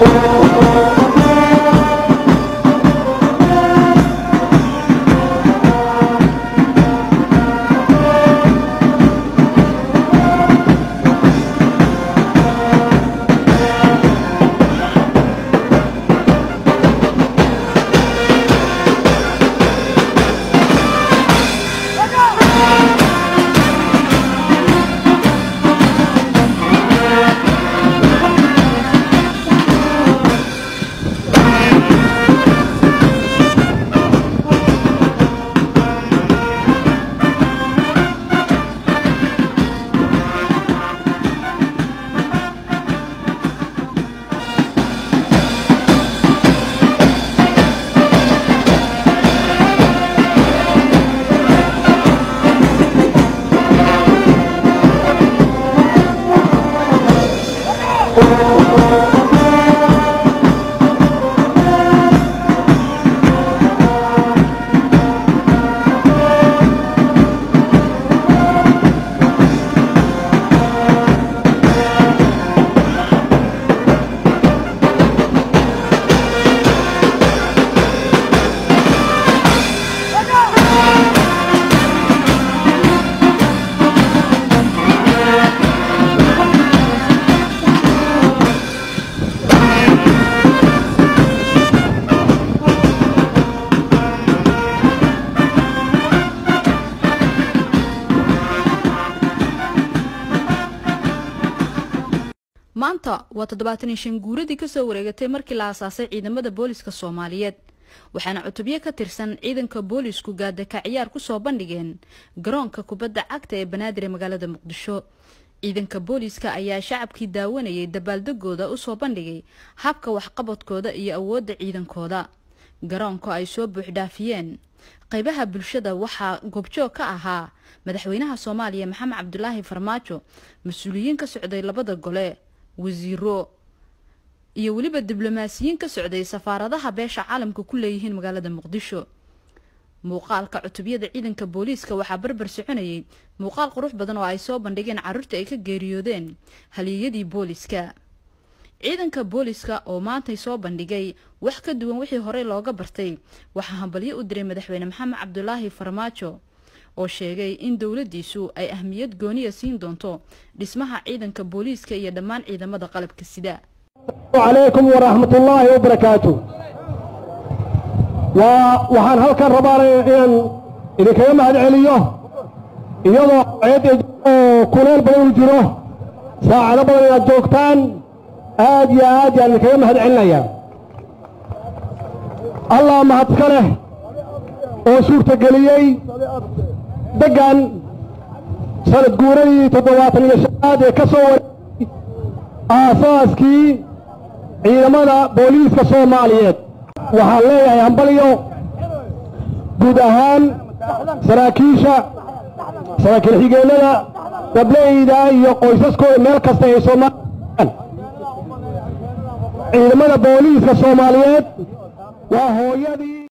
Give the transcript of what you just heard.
maanta waa toddobaatan iyo shan guuradii kasoo wareegatay markii la aasaasay ciidamada booliska soomaaliyeed waxaana cutubyo ka tirsan ciidanka boolisku gaadaka ciyaar kusoo bandhigeen garoonka kubadda cagta ee banaadir ee magaalada muqdisho ciidanka booliska ayaa shacabkii daawanayay dabaaldegooda usoo bandhigay habka waxqabadkooda iyo awoodda ciidankooda garoonka ay soo buuxdhaafiyeen qaybaha bulshada waxaa goobjoog ka ahaa madaxweynaha soomaaliya maxamed cabdulaahi farmaajo mas-uuliyiin ka socday labada gole wasiiro iyo weliba diblomaasiyiin ka socday safaaradaha beesha caalamka ku leeyihiin magaalada muqdisho muuqaalka cutubyada ciidanka booliiska waxaa barbar soconayay muuqaal qurux badan oo ay soo bandhigeen caruurta ay ka geeriyoodeen haliyeyadii booliska ciidanka booliska oo maantay soo bandhigay wax ka duwan wixii horey looga bartay waxaa hambalyo u diray madaxweyne maxamed cabdulaahi farmaajo oo sheegay in dowladdiisu ay ahmiyad gooniya siin doonto dhismaha ciidanka booliiska iyo dhammaan ciidamada qalabka sida calaykum waraxmatullaahi wabarakaatu waa waxaan halkan rabaa inaan idinkaga mahad celiyo iyadoo ceed oo kuleel badan u jiro saacado badan inaad joogtaan aad iyo aad yaan idinkaga mahad celinayaa allah mahadka leh oo suurtageliyey deggan sanad guuradii toddobaatan iyo shanaad ee ka soo wareegay aasaaskii ciidamada booliiska soomaaliyeed waxaan leeyahay hambalyo guud ahaan saraakiisha saraakiil xigeenada gableyda iyo qoysaskooda meel kasta ay soomaaliya ciidamada booliiska soomaaliyeed waa hooyadii